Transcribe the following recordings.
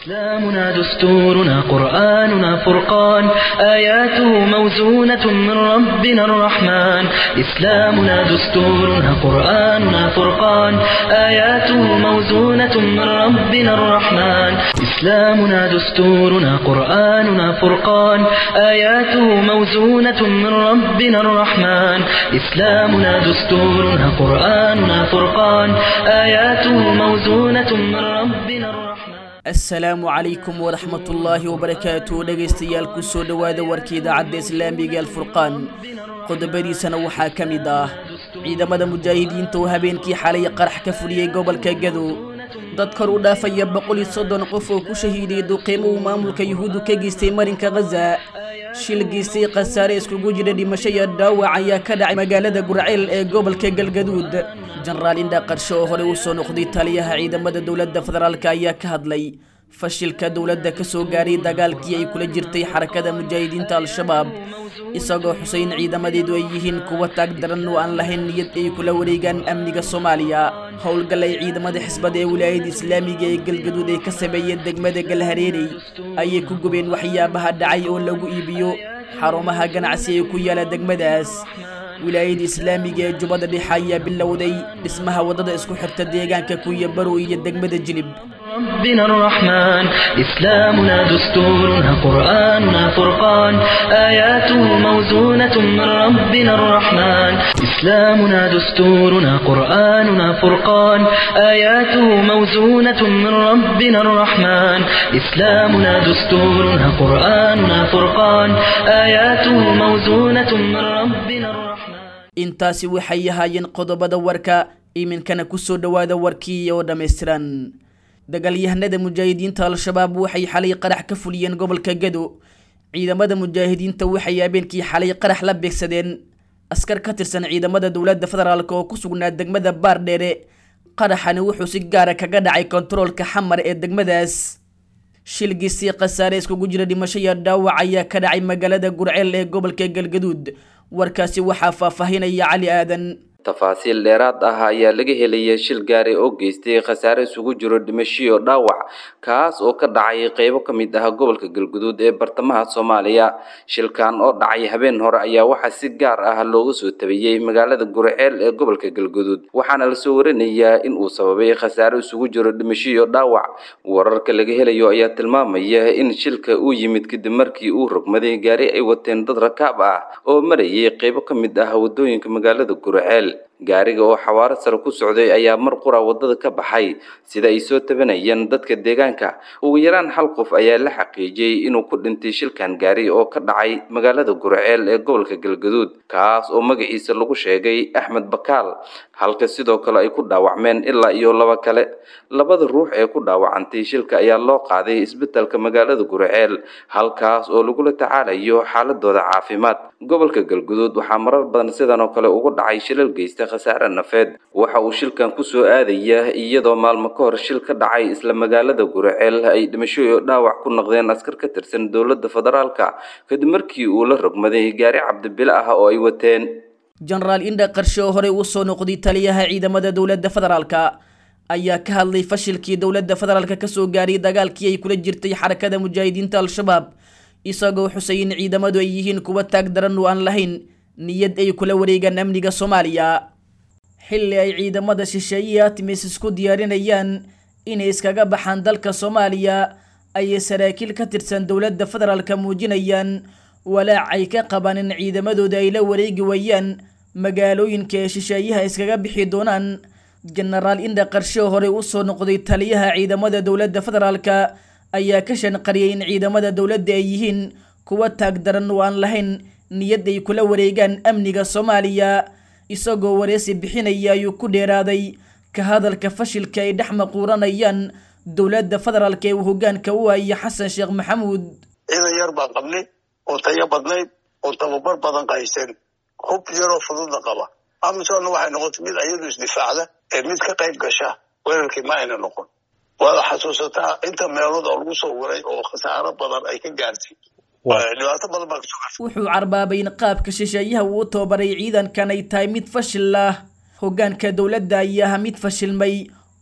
إسلامنا دستورنا قرآننا فرقان آياته موزونة من ربنا الرحمن إسلامنا دستورنا قرآننا فرقان آياته موزونة من ربنا الرحمن إسلامنا دستورنا قرآننا فرقان آياته موزونة من ربنا الرحمن إسلامنا دستورنا قرآننا فرقان آياته موزونة من ربنا الرحمن asalaamu calaykum waraxmatullaahi wabarakaatu dhegaystayaal kusoo dhowaada warka idaacadda islaamiga alfurqaan qodobadiisana waxaa ka mid ah ciidamada mujaahidiinta oo habeenkii xalay qarax ka fuliyey gobolka gadow dad kor u dhaafaya boqol iyo soddon qof oo ku shahiiday duqeymo uu maamulka yuhuuddu ka geystay marinka khaza shil geystay khasaare iskugu jira dhimasho iyo dhaawac ayaa ka dhacay magaalada gurceel ee gobolka galgaduud jenaraal indha qarsho oo horey u soo noqday taliyaha ciidamada dowladda federaalk ayaa ka hadlay fashilka dowladda ka soo gaaray dagaalkii ay kula jirtay xarakada mujaahidiinta al-shabaab isagoo xuseyn ciidamadeedu ay yihiin kuwa taag daran oo aan lahayn niyad ay kula wareegaan amniga soomaaliya howlgal ay ciidamada xisbada ee wilaayada islaamiga ee galgaduud ay ka sameeyeen degmada galhareerey ayay ku gubeen waxyaabaha dhacay oo lagu iibiyo xarumaha ganacsi ee ku yaala degmadaas wilaayada islaamiga ee jubbada dhexe ayaa bilowday dhismaha waddada isku xirta deegaanka kuya barow iyo degmada jilib ربنا الرحمن إسلامنا دستورنا قرآننا فرقان آياته موزونة من ربنا الرحمن إسلامنا دستورنا قرآننا فرقان آياته موزونة من ربنا الرحمن إسلامنا دستورنا قرآننا فرقان آياته موزونة من ربنا الرحمن intaasi waxay ahaayeen qodobada warka iminkana kusoo dhowaada warkii oo dhammaystiran dagaalyahanada mujaahidiinta al-shabaab waxay xalay qarax ka fuliyeen gobolka gado ciidamada mujaahidiinta waxay habeenkii xalay qarax la beegsadeen askar ka tirsan ciidamada dowladda federaalk oo ku sugnaa degmada baardheere qaraxani wuxuu si gaara kaga dhacay kontaroolka xamar ee degmadaas shilgiisii khasaare iskugu jira dhimasho iyo dhaawac ayaa ka dhacay magaalada gurceel ee gobolka galgaduud warkaasi waxaa faahfaahinaya cali aadan tafaasiil dheeraad ah ayaa laga helaya shil gaari oo geystay khasaare isugu jiro dhimashiyo dhaawac kaas oo ka dhacay qeybo ka mid ah gobolka galguduud ee bartamaha soomaaliya shilkan oo dhacay habeen hore ayaa waxaa si gaar ah looga soo tabiyey magaalada gurceel ee gobolka galguduud waxaana lasoo warinayaa in uu sababay khasaare isugu jiro dhimashiyo dhaawac wararka laga helayo ayaa tilmaamaya in shilka uu yimid kadib markii uu rogmaday gaari ay wateen dad rakaab ah oo marayay qeybo ka mid ah wadooyinka magaalada gurceel gaariga oo xawaaro sare ku socday ayaa mar qura waddada ka baxay sida ay soo tabanayeen dadka deegaanka ugu yaraan hal qof ayaa la xaqiijiyey inuu ku dhintay shilkan gaari oo ka dhacay magaalada gurceel ee gobolka galgaduud kaas oo magaciisa lagu sheegay axmed bakaal halka sidoo kale ay ku dhaawacmeen ilaa iyo laba kale labada ruux ee ku dhaawacantay shilka ayaa loo qaaday isbitaalka magaalada gurceel halkaas oo lagula tacaalayo xaaladooda caafimaad gobolka galguduud waxaa marar badan sidan oo kale ugu dhacay shilal geysta khasaare nafeed waxa uu shilkan kusoo aadaya iyadoo maalmo ka hor shil ka dhacay isla magaalada gurceel ay dhimasho iyo dhaawac ku noqdeen askar ka tirsan dowladda federaalka kadib markii uu la rogmaday gaari cabdibile ah oo ay wateen jenaraal indha qarshe oo horey u soo noqday taliyaha ciidamada dowladda federaalka ayaa ka hadlay fashilkii dowladda federaalka kasoo gaaray dagaalkii ay kula jirtay xarakada mujaahidiinta al-shabaab isagoo xusay in ciidamadu ay yihiin kuwa taag daran oo aan lahayn niyad ay kula wareegaan amniga soomaaliya xilli ay ciidamada shisheeye atimis isku diyaarinayaan inay iskaga baxaan dalka soomaaliya ayay saraakiil ka tirsan dowladda federaalka muujinayaan walaac ay ka qabaan in ciidamadooda ay la wareegi waayaan magaalooyinka ee shisheeyaha iskaga bixi doonaan jenaraal indha qarshe oo horey usoo noqday taliyaha ciidamada dowladda federaalka ayaa ka shanqariyay in ciidamada dowladda ay yihiin kuwa taag daran oo aan lahayn niyad ay kula wareegaan amniga soomaaliya isagoo wareysi bixinaya ayuu ku dheeraaday ka hadalka fashilka ay dhex maquuranayaan dowladda federaalka ee uu hogaanka u haya xasan sheekh maxamuud ciidan yar baan qabnay oo tayo badnayd oo tababar badan qaysan hub yaroo fududna qaba amisonna waxay noqotay mid ayadu isdifaacda ee mid ka qayb gasha weerarkii ma ayna noqon waada xasuusataa inta meelood oo lagu soo waray oo khasaaro badan ay ka gaartay dhibaato badan baa kasoo gaartay wuxuu carbaabay in qaabka shisheeyaha uu u tababaray ciidankan ay tahay mid fashil ah hogaanka dowladda ayaa ah mid fashilmay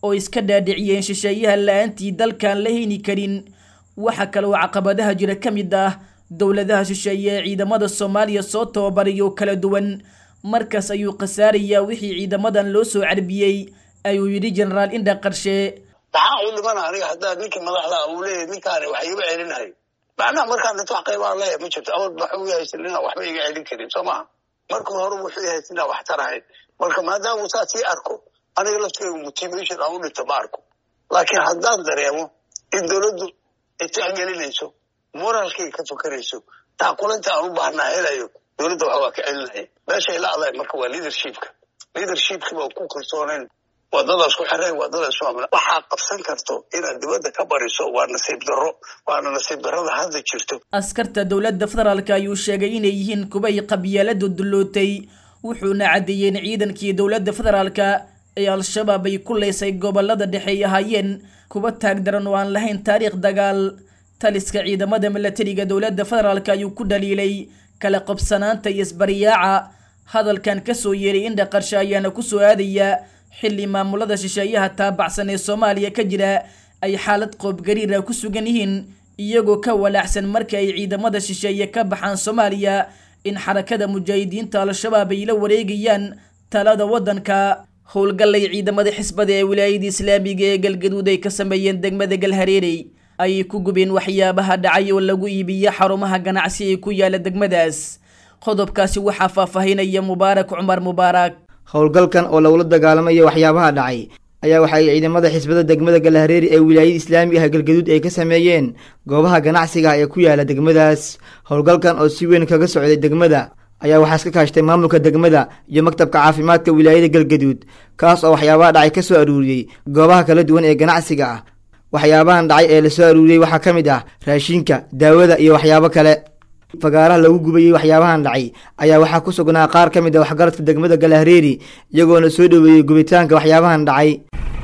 oo iska dhaadhiciyeen shisheeyaha la-aantii dalkaan la heyni karin waxaa kaloo caqabadaha jira ka mid ah dowladaha shisheeye ee ciidamada soomaaliya soo tababarayo kala duwan markaas ayuu khasaarayaa wixii ciidamadan loo soo carbiyey ayuu yidhi jenaraal indha qarshe maxaa u dhimana aniga haddaa ninkii madaxda uu leeyahy ninkaani wax iiga celinahay macnaha markaan dhinto wax qaybaan leeyahay ma jirto awal waxuu yahaysan inaan waxba iga celin karin soo maha marka hore wuxuu yahaysan inaan wax tarahayn marka maadaama saa sii arko aniga lafteegu motivation aan u dhinto ma arko laakiin haddaan dareemo in dowladdu itixgelinayso moraalkayga ka fakarayso taakulinta aan u baahnaa helayo dowladda wax waa ka celinaya meeshay la adahay marka waa leadershipka leadershipki baa ku kalsoonayn wadadaas ku xireen wadadaas waa waxaa qabsan karto inaad dibadda ka bariso waa nasiib darro waana nasiib darrada hadda jirto askarta dowladda federaalka ayuu sheegay inay yihiin kubay qabyaaladu dullootay wuxuuna caddeeyey in ciidankii dowladda federaalka ee al-shabaab ay ku leysay gobolada dhexe ay ahaayeen kuwa taagdaran oo aan lahayn taariikh dagaal taliska ciidamada milatariga dowladda federaalka ayuu ku dhaliilay kala qobsanaanta iyo isbariyaaca hadalkan kasoo yeeray indha qarshe ayaana kusoo aadaya xilli maamulada shisheeyaha taabacsan ee soomaaliya ka jira ay xaalad qoobgariira ku sugan yihiin iyagoo ka walaacsan marka ay ciidamada shisheeye ka baxaan soomaaliya in xarakada mujaahidiinta al-shabaab ay la wareegayaan talada waddanka howlgallay ciidamada xisbada ee wilaayada islaamiga ee galgaduud ay ka sameeyeen degmada galhareerey ayay ku gubeen waxyaabaha dhacay oo lagu iibiyo xarumaha ganacsi ee ku yaala degmadaas qodobkaasi waxaa faahfaahinaya mubaarak cumar mubaarak howlgalkan oo lagula dagaalamayo waxyaabaha dhacay ayaa waxa ay ciidamada xisbada degmada galhareeri ee wilaayada islaamiga ah galgaduud ay ka sameeyeen goobaha ganacsiga ee ku yaala degmadaas howlgalkan oo si weyn kaga socday degmada ayaa waxaa iska kaashtay maamulka degmada iyo maktabka caafimaadka wilaayada galgaduud kaas oo waxyaabaha dhacay ka soo aruuriyey goobaha kala duwan ee ganacsiga ah waxyaabahan dhacay ee lasoo aruuriyey waxaa ka mid ah raashinka daawada iyo waxyaabo kale fagaaraha lagu gubayey waxyaabahan dhacay ayaa waxaa ku sugnaa qaar ka mid a waxgaradka degmada galahreeri iyagoona soo dhoweeyey gubitaanka waxyaabahan dhacay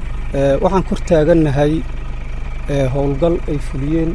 waxaan kor taagannahay howlgal ay fuliyeen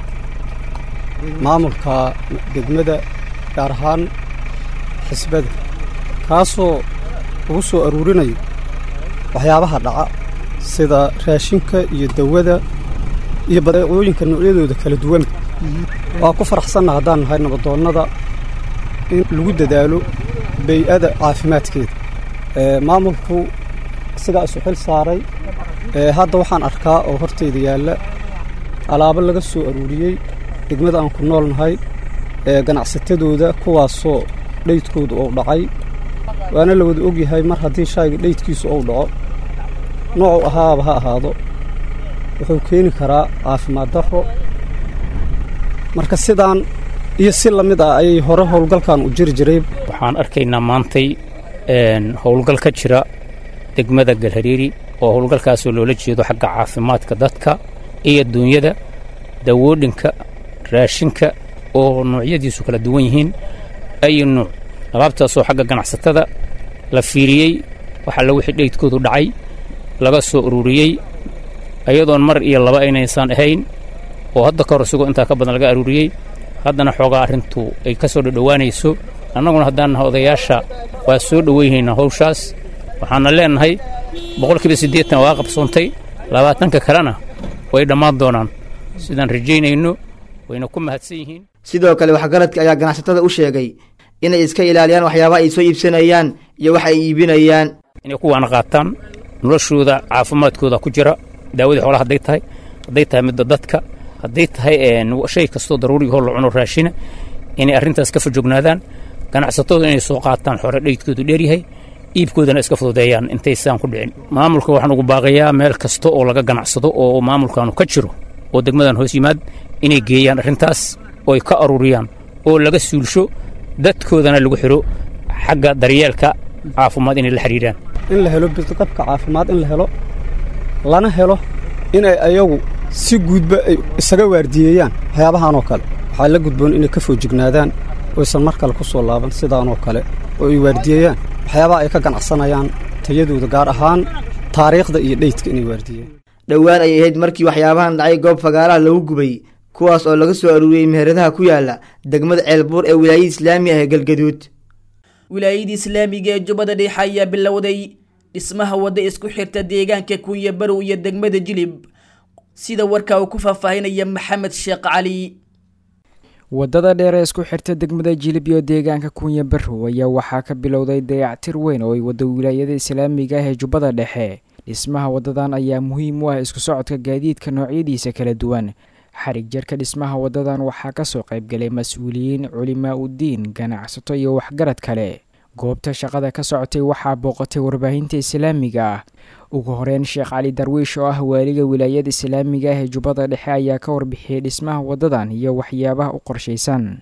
maamulka degmada gaar ahaan xisbada kaasoo lagu soo aruurinayo waxyaabaha dhaca sida raashinka iyo dawada iyo badeecooyinka noocyadooda kala duwan waa ku faraxsanna haddaan nahay nabadoonnada in lagu dadaalo bay-ada caafimaadkeeda maamulku isagaa isu xil saaray hadda waxaan arkaa oo hortayda yaalla alaabo laga soo aruuriyey degmada aan ku nool nahay ganacsatadooda kuwaasoo dhaydkooda uu dhacay waana la wada ogyahay mar haddii shayga dhaydkiisu uu dhaco noocuu ahaaba ha ahaado wuxuu keeni karaa caafimaad darro marka sidaan iyo si la mid ah ayay hore howlgalkan u jiri jiray waxaan arkaynaa maantay howlgal ka jira degmada galhareeri oo howlgalkaasoo loola jeedo xagga caafimaadka dadka iyo duunyada dawoodhinka raashinka oo noocyadiisu kala duwan yihiin ayu nuuc alaabtaasoo xagga ganacsatada la fiiriyey waxaa la wixii dhaydkoodu dhacay laga soo ururiyey ayadoon mar iyo laba aynaysaan ahayn oo hadda ka hor isigoo intaa ka badan laga aruuriyey haddana xoogaa arrintu ay ka soo dhodhowaanayso annaguna haddaan nahay odayaasha waa soo dhoweynaynaa hawshaas waxaana leennahay boqolkiiba siddeetan waa qabsoontay labaatanka kalena way dhammaan doonaan sidaan rajaynayno wayna ku mahadsan yihiin sidoo kale waxgaradka ayaa ganacsatada u sheegay inay iska ilaaliyaan waxyaabaha ay soo iibsanayaan iyo wax ay iibinayaan inay kuwaana qaataan noloshooda caafimaadkooda ku jira daawadii xoolaha hadday tahay hadday tahay midda dadka hadday tahay shay kastoo daruurigahoo la cuno raashina inay arrintaas ka fajognaadaan ganacsatadu inay soo qaataan xore dhaydkoodu dheeryahay iibkoodana iska fududeeyaan intaysaan ku dhicin maamulka waxaan ugu baaqayaa meel kasta oo laga ganacsado oo maamulkaanu ka jiro oo degmadan hoos yimaad inay geeyaan arrintaas oo ay ka aruuriyaan oo laga suulsho dadkoodana lagu xidho xagga daryeelka caafimaad inay la xidhiidhaan in la helo bidqabka caafimaad in la helo lana helo inay ayagu si guudba ay isaga waardiyeeyaan waxyaabahan oo kale waxaa la gudboon inay ka foojignaadaan oysan mar kale ku soo laaban sidaanoo kale oo ay waardiyeeyaan waxyaabaha ay ka ganacsanayaan tayadooda gaar ahaan taariikhda iyo dheydka inay waardiyeen dhowaan ay ahayd markii waxyaabahan dhacay goob fagaaraha lagu gubay kuwaas oo laga soo aruuriyey meheradaha ku yaala degmada ceelbuur ee wilaayada islaamiga ah ee galgaduud wilaayada islaamiga ee jubbada dhexe ayaa bilowday dhismaha wadda isku xirta deegaanka kunya barow iyo degmada jilib sida warkaa uu ku faahfaahinaya maxamed sheekh cali waddada dheer ee isku xirta degmada jilib iyo deegaanka kunya barow ayaa waxaa ka bilowday dayactir weyn oo ay wadda wilaayada islaamiga ah ee jubbada dhexe dhismaha waddadan ayaa muhiim u ah isku socodka gaadiidka noocyadiisa kala duwan xarig jarka dhismaha waddadan waxaa kasoo qaybgalay mas-uuliyiin culimaa udiin ganacsato iyo waxgarad kale goobta shaqada ka socotay waxaa booqatay warbaahinta islaamiga ah ugu horeyn sheekh cali darwiish oo ah waaliga wilaayada islaamiga ah ee jubbada dhexe ayaa ka warbixiyey dhismaha waddadan iyo waxyaabaha u qorshaysan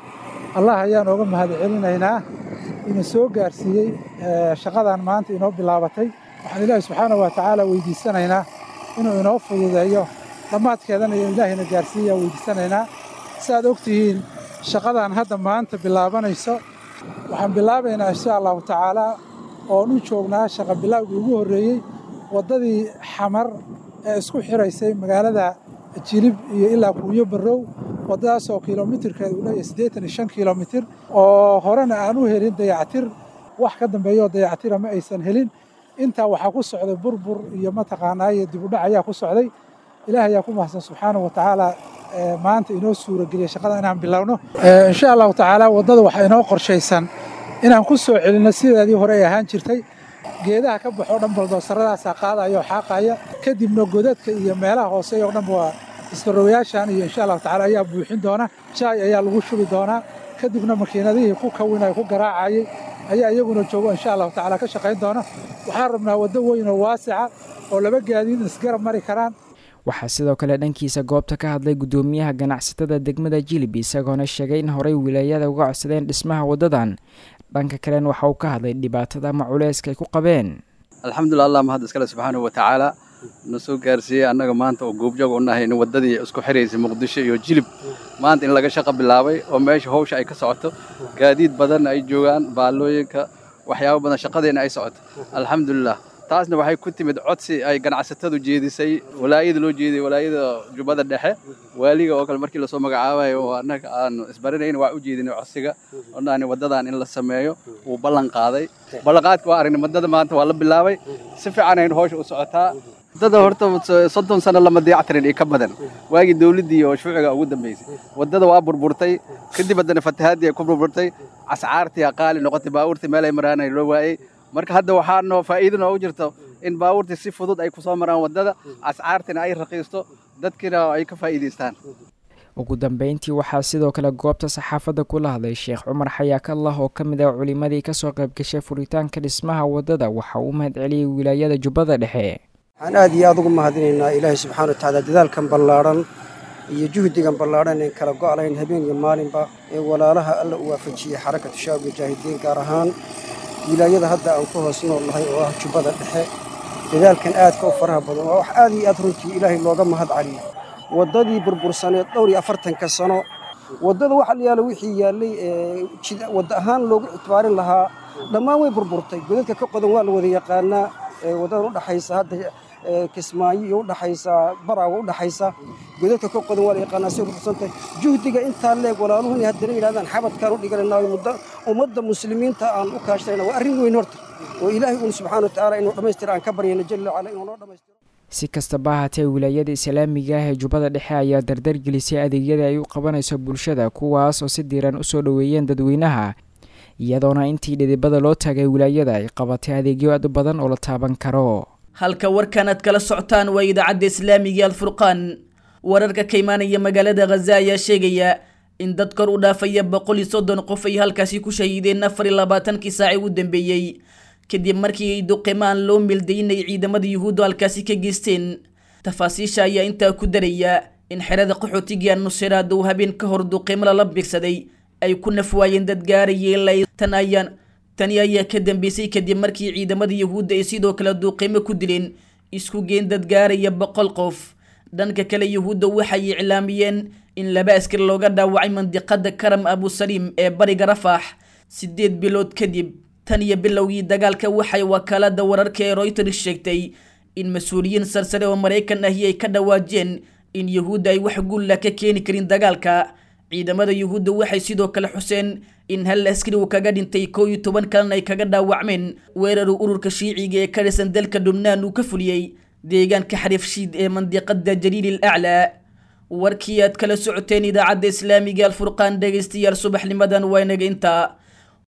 allah ayaan ooga mahad celinaynaa inuu soo gaarsiiyey shaqadan maanta inoo bilaabatay waxaan ilaahi subxaanahu wa tacaala weydiisanaynaa inuu inoo fududeeyo dhammaadkeedana iyo ilaahayna gaarsiiyaa weydiisanaynaa si aad og tihiin shaqadan hadda maanta bilaabanayso waxaan bilaabaynaa insha allahu tacaalaa oon u joognaa shaqa bilaawgii ugu horreeyey waddadii xamar ee isku xiraysay magaalada jilib iyo ilaa kuunyo barrow waddadaasoo kilomitirkeeda uu leeyahay siddeetan iyo shan kilomitir oo horena aan u helin dayactir wax ka dambeeyaoo dayactira ma aysan helin intaa waxaa ku socday burbur iyo mataqaanaa iyo dibudhac ayaa ku socday ilaah ayaa ku mahadsan subxaanahu wa tacaala maanta inoo suurageliyay shaqada inaan bilowno insha allahu tacaala waddada waxaa inoo qorshaysan inaan ku soo celinno sideedii hore ay ahaan jirtay geedaha ka baxoo dhan baldoosarradaasaa qaadaya oo xaaqaya kadibna godadka iyo meelaha hoose oo dhanba waa iskarowayaashan iyo insha allahu tacala ayaa buuxin doona jaay ayaa lagu shubi doonaa kadibna makiinadihii ku kawinay ku garaacayay ayaa iyaguna joogo insha allahu tacala ka shaqayn doona waxaan rabnaa waddo weyn oo waasica oo laba gaadiid isgarab mari karaan waxaa sidoo kale dhankiisa goobta ka hadlay guddoomiyaha ganacsatada degmada jilib isagoona sheegay in horey wilaayada uga codsadeen dhismaha waddadan dhanka kalena waxa uu ka hadlay dhibaatada ama culeyska ay ku qabeen alxamdulillah allah mahad iskale subxaanahu wa tacaala na soo gaarsiiyey annaga maanta oo goobjoog u nahay in waddadii isku xiraysay muqdisho iyo jilib maanta in laga shaqo bilaabay oo meesha hawsha ay ka socoto gaadiid badan ay joogaan baallooyinka waxyaabo badan shaqadeena ay socoto alxamdulilah taasna waxay ku timid codsi ay ganacsatadu jeedisay walaayada loo jeediyey walaayada jubbada dhexe waaliga oo kale markii lasoo magacaabayo oo annaga aanu isbaranayn waa u jeedinay codsiga odhani waddadan in la sameeyo wuu ballan qaaday ballanqaadka waa aragnay waddada maanta waa la bilaabay si fiican aynu hawsha u socotaa waddada horta soddon sano lama dayactirin iyo ka badan waagii dawladdii oo shuuciga ugu dambaysay waddada waa burburtay kadib haddana fatahaadii ay ku burburtay cascaartii qaali noqotay baabuurtii meel ay maraanay loo waayey marka hadda waxaa noo faa'iido noogu jirto in baabuurtii si fudud ay ku soo maraan waddada ascaartina ay raqiisto dadkiina ay ka faa'iidaystaan ugu dambeyntii waxaa sidoo kale goobta saxaafadda kula hadlay sheekh cumar xayaakallah oo ka mid ah culimmadii kasoo qayb gashay furitaanka dhismaha waddada waxa uu mahad celiyey wilaayada jubbada dhexe waxaan aad iyo aad ugu mahadinaynaa ilaahay subxaana wa tacaala dadaalkan ballaadhan iyo juhdigan ballaadhan een kala go'layn habeen iyo maalinba ee walaalaha alla u waafajiyey xarakatu shaab mujaahidiin gaar ahaan wilaayada hadda aan ku hoos nool nahay oo ah jubbada dhexe dadaalkan aadka u faraha badan waa wax aad iyo aad runtii ilaahay looga mahad caliyo waddadii burbursaneed dhowr iyo afartanka sano waddada waxa la yaala wixii yaallay wadda ahaan loogu ictibaarin lahaa dhammaan way burburtay godadka ka qodan waa la wada yaqaanaa waddadan u dhaxaysa hadda kismaayo iyo udhaxaysa baraaga udhaxaysa godadka ka qodan waa la yaqaanaa say burbursantahay juhdiga intaa leeg walaaluhu inay haddana yidhahdaan xabadkaan u dhiganayna muddo ummadda muslimiinta aan u kaashanayna waa arrin weyn horta oo ilaahay uun subxaana wa tacaala inuu dhammaystira aan ka baryayna jalla wacala inuu noo dhammaystiro si kastaba ahaatee wilaayada islaamiga ah ee jubbada dhexe ayaa dardar gelisay adeegyada ay u qabanayso bulshada kuwaas oo si diiran usoo dhoweeyeen dadweynaha iyadoona intii dhidibada loo taagay wilaayada ay qabatay adeegyo aad u badan oo la taaban karo halka warkan aad kala socotaan waa idaacadda islaamiga alfurqaan wararka ka imaanaya magaalada khaza ayaa sheegaya in dad kor u dhaafaya boqol iyo soddon qof ay halkaasi ku shahiideen afar iyo labaatankii saaci u dambeeyey kadib markii ay duqimaan loo mildaynay ciidamada yuhuuddu halkaasi ka geysteen tafaasiisha ayaa intaa ku daraya in xerada qaxootiga nusiraad uu habeen ka hor duqimo lala bigsaday ay ku nafwaayeen dad gaaraya ilaa tan ayaan tani ayaa ka dambeysay kadib markii ciidamada yuhuudda ay sidoo kale duuqimo ku dileen isku geen dad gaaraya boqol qof dhanka kale yuhuudda waxay iclaamiyeen in laba askar looga dhaawacay mandiqada karam abusaliim ee bariga rafax sideed bilood kadib tan iyo bilowgii dagaalka waxay wakaalada wararka ee royters sheegtay in mas-uuliyiin sarsare oo maraykan ahi ay ka dhawaajeen in yuhuudda ay wax guulla ka keeni karin dagaalka ciidamada yuhuudda waxay sidoo kale xuseen in hal askari uu kaga dhintay koo iyo toban kalena ay kaga dhaawacmeen weeraru ururka shiiciga ee ka dhisan dalka dhubnaan uu ka fuliyey deegaanka xariifshiid ee mandiqada jaliil aclaa warkii aad kala socoteen idaacadda islaamiga alfurqaan dhegaystayaal subaxnimadan waa inaga intaa